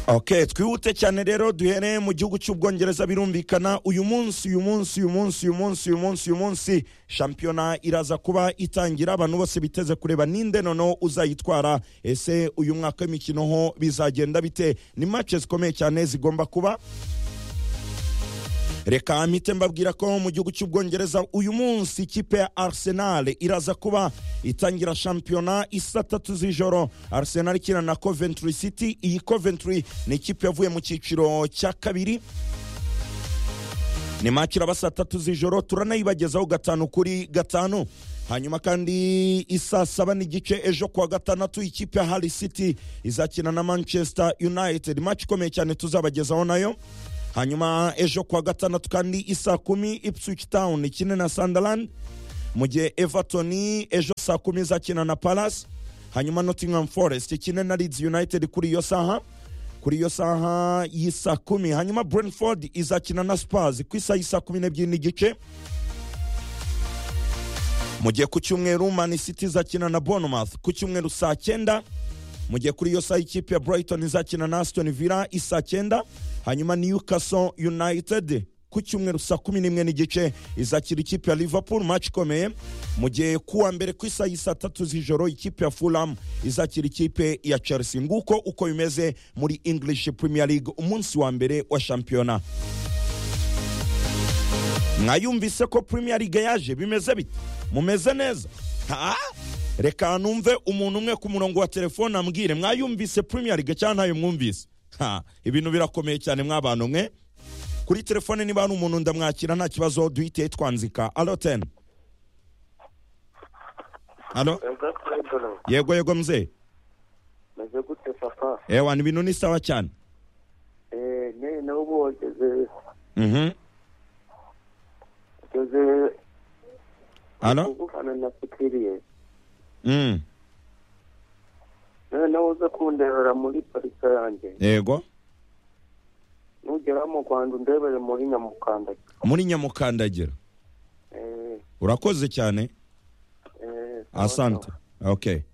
ok twihute cyane rero duhereye mu gihugu cy'ubwongereza birumvikana uyu munsi uyu munsi uyu munsi uyu munsi uyu munsi uyu munsi shampiyona iraza kuba itangira abantu bose biteze kureba ninde noneho uzayitwara ese uyu mwaka w'imikino ho bizagenda bite ni mace zikomeye cyane zigomba kuba reka mpite mbabwira ko mu gihugu cy'ubwongereza uyu munsi ikipe ya arsenal iraza kuba itangira shampiyona isa tatu z'ijoro arsenal ikina na coventry city iyi coventry ni ikipe yavuye mu cyiciro cya kabiri ni maci iraba saa tatu z'ijoro turanayibagezaho gatanu kuri gatanu hanyuma kandi isaa saba n'igice ejo kuwa gatandatu ikipe ya hali city izakina na manchester united maci ikomeye cyane tuzabagezaho nayo hanyuma ejo kuwa gatandatu kandi isaa kumi ipswich town ikine na sunderland mu gihe everton ejo saa kumi izakina na palace hanyuma nottingham forest ikine na leeds united kuri iyo saha kuri iyo saha y'isaa kumi hanyuma brentford izakina na spurs ku isaha y'isaa kumi n'ebyiri n'igice mu gihe ku cyumweru man city izakina na bournemouth ku cyumweru saa cyenda mu gihe kuri iyo saha ikipe ya brighton izakina na aston villa isaa cyenda hanyuma newcastle united ku cyumweru saa kumi n'imwe n'igice izakira ikipe ya liverpool match ikomeye mu gihe kuwa mbere ku isaha y'isaa tatu z'ijoro ikipe ya fulham izakira ikipe ya chelsea nguko uko bimeze muri english premier league umunsi wa mbere wa shampiyona mwayumvise ko premier league yaje bimeze bite mumeze neza ha reka numve umuntu umwe ku murongo wa telefone ambwire mwayumvise premier league cyangwa ntayo mwumvise ha ibintu birakomeye cyane mwabantu mwe kuri telefone niba hari umuntu ndamwakira nta kibazo duhite twanzika alo teni alo yego yego mzee meze gute papa ewa ni ibintu ni sawa cyane eh ne na ubu wageze mhm wageze alo kuvugana nafikirie mm nawe nawe uze kunderera muri parika yanjye yego nugera mu rwanda undebere muri nyamukanda muri nyamukandagira eh urakoze cyane eh sawa, asante okay